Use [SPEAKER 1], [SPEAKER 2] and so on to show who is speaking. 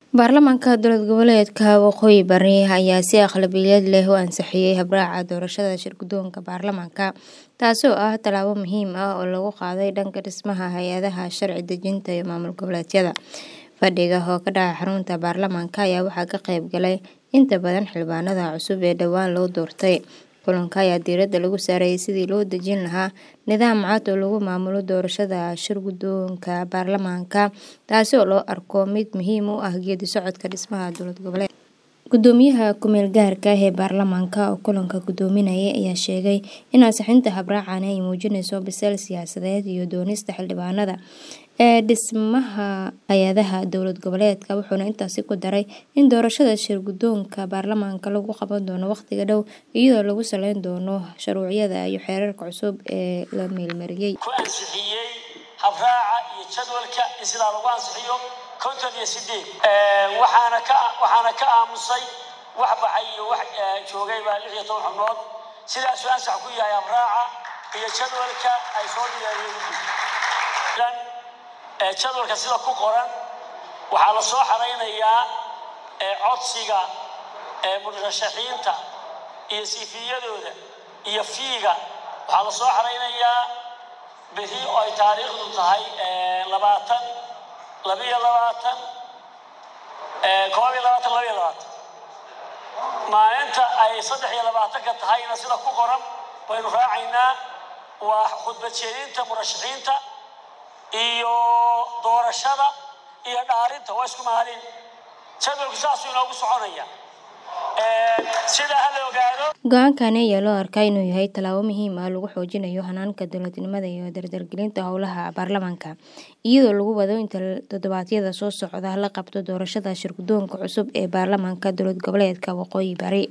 [SPEAKER 1] Baarlamaanka Dowlad Goboleedka Waqooyi Bari ayaa si aqlabiyad leh u ansixiyay habraaca doorashada shirguddoonka baarlamaanka, taasoo ah tallaabo muhiim ah oo lagu qaaday dhanka dhismaha hay'adaha sharci dejinta iyo maamul goboleedyada. Fadhiga oo ka dhacay xarunta baarlamaanka ayaa waxaa ka qayb galay inta badan xildhibaanada cusub ee dhowaan la doortay. Kulanka ayaa diiradda lagu saaray sidii loo dejin lahaa nidaam cad oo lagu maamulo doorashada shirguddoonka baarlamaanka, taasoo loo arko mid muhiim u ah geedi socodka dhismaha dowlad goboleedka. Guddoomiyaha ku meel gaarka ah ee baarlamaanka oo kulanka gudoominayay ayaa sheegay in ansixinta habraacan ay muujinayso biseyl siyaasadeed iyo doonista xildhibaanada ee dhismaha hay'adaha dowlad goboleedka, wuxuuna intaas ku daray in doorashada shirguddoonka baarlamaanka lagu qaban doono waqtiga dhow iyadoo lagu saleyn doono shuruucda iyo xeerarka cusub ee la meelmariyay.
[SPEAKER 2] ku ansixiyay habraaca iyo jadwalka in sidaa lagu ansixiyo konton iyo sideed waxaana ka waxaana ka aamusay wax baxay iyo wax joogay baa lix iyo toban xubnood sidaasuu ansax ku yahay habraaca iyo jadwalka ay soo diyaariyeen jadwalka sida ku qoran waxaa la soo xaraynayaa codsiga murashaxiinta iyo siifiyadooda iyo fiiga waxaa la soo xaraynayaa beri oo ay taariikhdu tahay labaatan labiyo labaatan koob iyo labaatan labiyo labaatan maalinta ay saddex iyo labaatanka tahayna sida ku qoran baynu raacaynaa waa khudbad jeedinta murashaxiinta iyo doorashada iyo dhaarinta waa isku maalin jadwalku saasuu inoogu soconaya sidaa ha la ogaado
[SPEAKER 1] Go'aankani ayaa loo arkaa inuu yahay tallaabo muhiim ah oo lagu xoojinayo hanaanka dowladnimada iyo dardargelinta howlaha baarlamaanka, iyadoo lagu wado in toddobaadyada soo socda la qabto doorashada shirguddoonka cusub ee baarlamaanka dowlad goboleedka Waqooyi Bari.